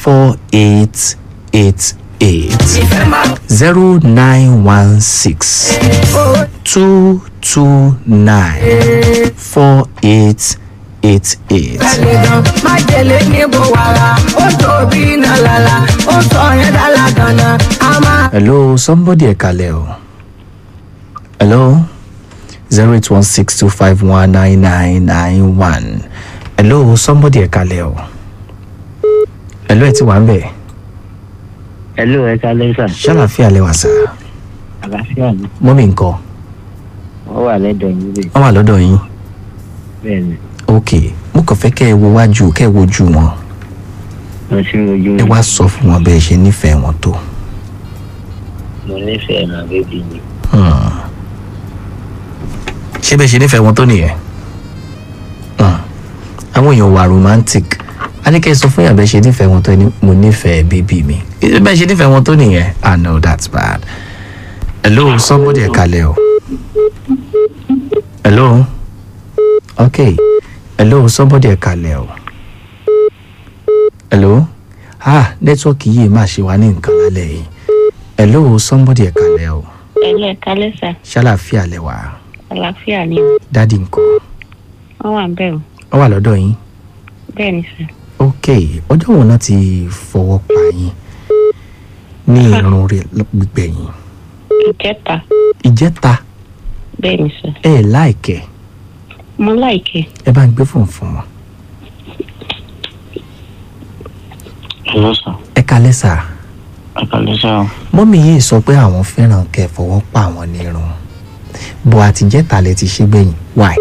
four eight eight eight zero nine one six two two nine four eight eight eight. Àlejò májèlé níbo wàrà, ó tóbi iná lala, ó sọ yẹn dálá ganan, a máa. hello somebody ẹ kalẹ̀ o hello zero eight one six two five one nine nine nine one hello somebody ẹ kalẹ̀ o hello ẹ ti wà ń bẹ̀ Hello, ẹ kálẹ́ sà. ṣàlàfíà lẹ́wà sá Àlàáfíà ni. mọ́mí nǹkan Wọ́n wà lẹ́dọ̀ yín bẹ́ẹ̀. wọ́n wà lọ́dọ̀ yín Bẹ́ẹ̀ ni. ok mo kàn fẹ́ kẹ́ ẹ wo wájú kẹ́ ẹ wojú wọn Mo ti ń rojú ẹ wá sọ fún wọn bẹ́ẹ̀ ṣe nífẹ̀ẹ́ wọn tó Mo nífẹ̀ẹ́ màá bébí mi. Hmm. ṣé bẹ́ẹ̀ ṣe nífẹ̀ẹ́ wọn tó nìyẹn Hmm. àwọn èèyàn wà romantic a ní kẹ́ ẹ sọ fún yàrá bẹ́ẹ̀ ṣe nífẹ̀ẹ́ wọn tó ní mo nífẹ̀ẹ́ bébí mi Ṣé bẹ́ẹ̀ ṣe nífẹ̀ẹ́ wọn tó nìyẹn ah no that's bad hello somebody ẹ kalẹ̀ o hello okay hello somebody ẹ kalẹ̀ o hello ah nẹ́tíwọ́ọ̀kì yìí máa ṣe wá ní nǹkan lálẹ́ yìí hello somebody ẹ kalẹ̀ o ẹlẹ́ kálẹ́ sà ṣàlàfíà lẹ́wà àlàáfíà ni o dádì nǹkan wọ́n wà bẹ́ẹ̀ o wọ́n wà lọ́dọ̀ yín bẹ́ẹ̀ ni sà ok ọjọ́ wo náà ti fọwọ́ pa yín ní irun rẹ̀ gbígbẹ̀yìn ìkẹta ìjẹta bẹ́ẹ̀ ni sà ẹ ẹ̀ láìkẹ́ mo láìkẹ́ ẹ bá ń gbé fún fún wọn Hello sà. ẹ kalẹ́ sà Ẹ kálẹ́ sà. mọ́mí yìí sọ pé àwọn fẹ́ràn kẹ́ ẹ fọwọ́ pa àwọn ní irun bó àtijẹ́ta lẹ ti ṣe gbẹ̀yìn why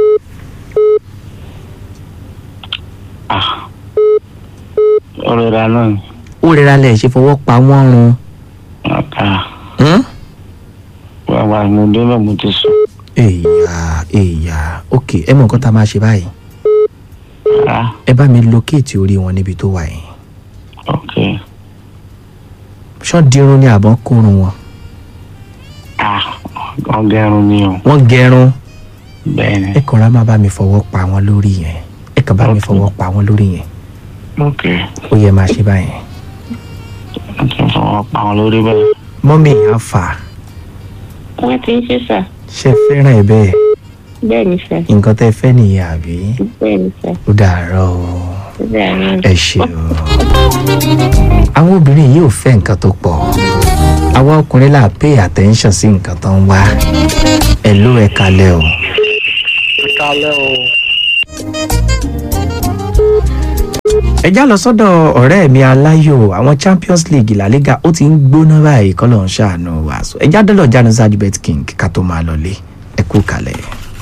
Ah. Ọ̀rẹ́ ra náà ni. ó rẹra lẹ̀ ṣe fọwọ́ pa wọ́n run Àtà. hmm? Wàwà mo dé náà mo ti sùn. èèyà èèyà ok ẹ mọ nǹkan tá a máa ṣe báyìí Ah. ẹ bá mi locate orí wọn níbi tó wà yìí Ok. ṣọ́ dirun ni àbọ̀ kórun wọn Ah. Ọgẹ́rùn mi o. wọ́n gẹrun Bẹ́ẹ̀ ni. ẹ kàn rà má bá mi fọwọ́ pa wọn lórí yẹn ẹ kàn bá mi Ok. fọwọ́ pa wọn lórí yẹn Ok. ó yẹ máa ṣe báyẹn Mo ti fọwọ́ pa wọn lórí bẹ́ẹ̀. mọ́mí yẹn á fà wọ́n ti ń ṣe sà ṣe fẹ́ràn ẹ bẹ́ẹ̀ bẹ́ẹ̀ ni sà nǹkan tẹ́ fẹ́ nìyẹn àbí bẹ́ẹ̀ ni sà ó dàárọ̀ o bẹ́ẹ̀ ni ẹ ṣe o àwọn obìnrin yìí ò fẹ́ nǹkan tó pọ̀ àwa ọkùnrin là pay attention sí nǹkan tó ń wá ẹ ló ẹ kalẹ̀ o. Kálẹ́ o. ẹ já lọ sọ́dọ̀ ọ̀rẹ́ mi aláyò àwọn champions league la liga ó ti ń gbóná báyìí kọ́ ló ń ṣàánú wa so ẹ já dọ́lọ̀ jánu sajibet king ká tó máa lọlé ẹ kú kalẹ̀.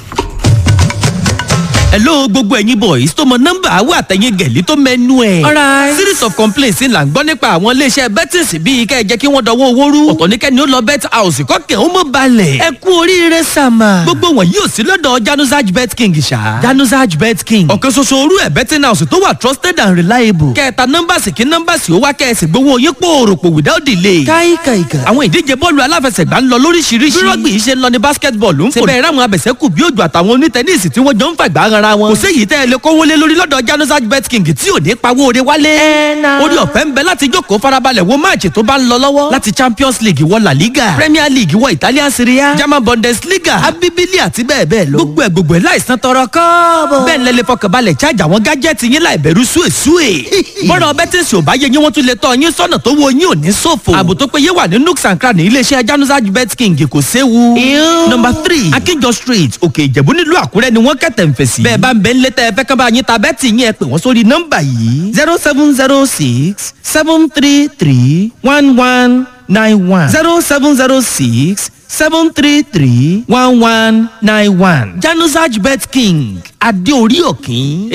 hello gbogbo ẹ̀yin boys tó mọ nọ́mbà àwọn àtẹ̀yìn gẹ̀lí tó mẹ́nu ẹ̀. Alright. series of complaints là ń gbọ́ nípa àwọn iléeṣẹ́ bettings bíi kẹ́ ẹ jẹ́ kí wọ́n dọwọ́ owó rú. ọ̀tọ̀ ní kẹ́ni ó lọ bet house kọ́kẹ́ ó mọ̀ balẹ̀. ẹ kú oríire sàmà. gbogbo wọn yóò sí lọ́dọ̀ januzaj bet king ṣá. januzaj bet king. ọ̀kan ṣoṣo orú ẹ̀ betting house tó wà trusted and reliable. kẹta nọ́mbàsì kí nọ́mbàsì ó wá kẹ́ẹ̀sì gbowó yín pòròpò without delay. káìkàìkà. àwọn ìdíje bọ́ọ̀lù aláfẹsẹ̀gbá ń lọ lóríṣiríṣi. bí rọ́gbì yìí ṣe ń lọ ní basketball ń fò. síbẹ̀ ráwọn abẹ̀sẹ̀kù bí òjò àtàwọn onítẹ̀nísì tí wọ́n jọ ń fàgbà ara wọn. kò séyìí tẹ́ ẹ lè kówó lé lórí lọ́dọ̀ januzaj bet king tí ò ní pawó ore wálé. orí ọ̀fẹ́ ń bẹ láti jókòó farabalẹ̀ wo máàcì tó bá ń lọ lọ́wọ́. láti champions league wọ la liga premier league wọ italian serie a german bundesliga abibili àti bẹ́ẹ̀ bẹ́ẹ̀ lọ. gbogbo ẹ̀ gbogbo ẹ̀ láìsàn tọrọ kọ́ọ̀bọ̀. bẹ́ẹ̀ lẹ́lẹ́ fọkànbalẹ̀ chájà àwọn gájẹ́tì yín láì bẹ̀rù súwèsúwè. bọ́dọ̀ bẹ́tẹ̀sì ò bá yẹ yín wọ́n tún lè tọ́ yín sọ́nà tó wo yín ò ní ṣòfò. ààbò tó péye wà ní nooks and cranny iléeṣẹ́ januzaj bet king kò séwu. number three akínjọ street òkè ìjẹ̀bú nílùú àkúrẹ́ ni wọ́n kẹ̀tẹ̀ ń fèsì. bẹ́ẹ̀ bá ń bẹ ńlẹ́ tẹ́ ẹ fẹ́ kán bá yín ta bẹ́ẹ̀tì yín ẹ pè wọ́n sórí nọ́mbà yìí zero seven zero six seven three three one one nine one zero seven zero six seven three three one one nine one januzaj bet king adéorí òkín.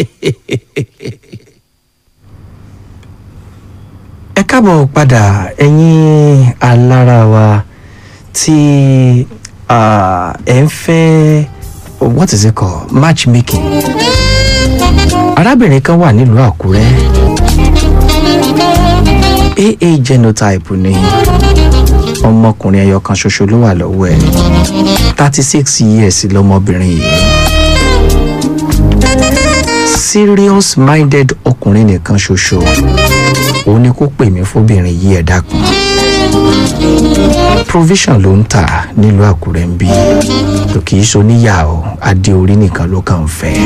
ẹ káàbọ̀ padà ẹ̀yin alára wa tí ah, ẹ ń fẹ́ what is it called matchmaking arábìnrin kan wà nílùú àkúrẹ́ aa genotype ni ọmọkùnrin ẹyọ kan ṣoṣo ló wà lọ́wọ́ ẹ̀ thirty six years lọmọbìnrin yìí serious minded ọkùnrin nìkan ṣoṣo òun ni kó pè mí fóbìnrin yìí ẹ dákun provision ló ń tà nílùú àkúrẹ́ ń bí tó kì í ṣoníyà o adé orí nìkan ló kàn ń fẹ́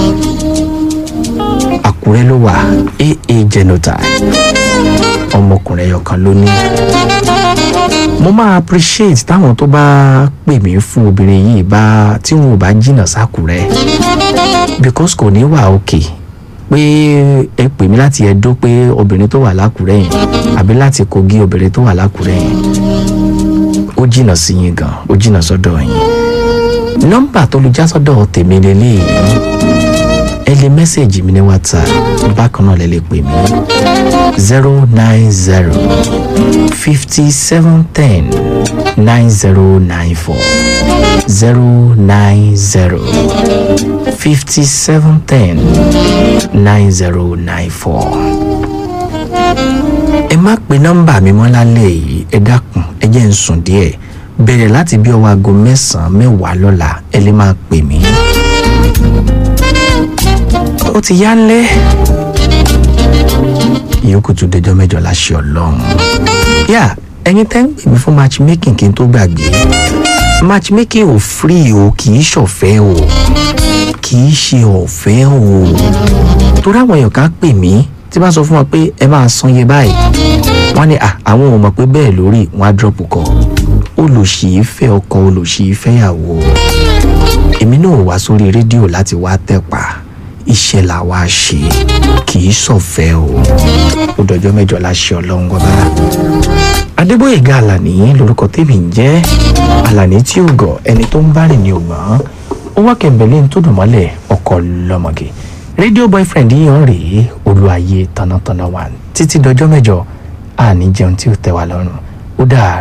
àkúrẹ́ ló wà aa genotype ọmọkùnrin ẹyọ kan ló ní mo máa appreciate táwọn tó bá pè mí fún obìnrin yìí bá tí wọn ò bá jìnnà sákúrẹ́ because kò ní wà òkè pé ẹ pè mí láti ẹdó pé obìnrin tó wà lákùrẹ́ yẹn àbí láti kogi obìnrin tó wà lákùrẹ́ yẹn ó jìnnà sí yín gan ó jìnnà sọ́dọ̀ yín nọ́mbà tó lu já sọ́dọ̀ tèmi lélẹ́yìí ẹ lè mẹ́sẹ̀gì mi ní whatsapp bákan náà lẹ lè pè mí zero nine zero fifty seven ten nine zero nine four zero nine zero fifty seven ten nine zero nine four. ẹ má pe nọ́mbà mi mọ́ lálẹ́ yìí ẹ dákun ẹ jẹ́ ń sùn díẹ̀ bẹ̀rẹ̀ láti bí ọwọ́ aago mẹ́sàn-án mẹ́wàá lọ́la ẹ lè máa pè mí. ó ti yá ńlẹ́ ìyókù tún dẹjọ́ mẹ́jọ láṣẹ ọlọ́run. yà ẹ̀yin tẹ́ ń pè mí fún matchmaking kí n tó gbàgbé matchmaking ò free o kì í ṣọ̀fẹ́ o kì í ṣe ọ̀fẹ́ o torí àwọn èèyàn kan pè mí tí bá sọ fún wọn pé ẹ máa san iye báyìí wọ́n ní "Ah, àwọn ò mọ̀ pé bẹ́ẹ̀ lórí wọn á drop kọ olùṣì fẹ́ ọkọ olùṣì fẹ́yàwó èmi náà wá sórí rédíò láti wá tẹ̀pà iṣẹ́ là wá ṣe kì í ṣọ̀fẹ́ o ó dọjọ́ mẹ́jọ láṣẹ ọlọ́run gbọ́dá adébóyèga àlàní lorúkọ tèmi ń jẹ́ àlàní tí ò gọ̀ ẹni tó ń bá rìn ní ògbọ́n ó wá kẹ̀mbẹ̀lẹ́ tó dùn mọ́lẹ̀ ọkọ lọ́mọge rédíò boyfriend yíyan rèé olúwaye tànàtànà wà títí dọjọ́ mẹ́jọ àní jẹun tí ó tẹ́ wa lọ́rùn ó dà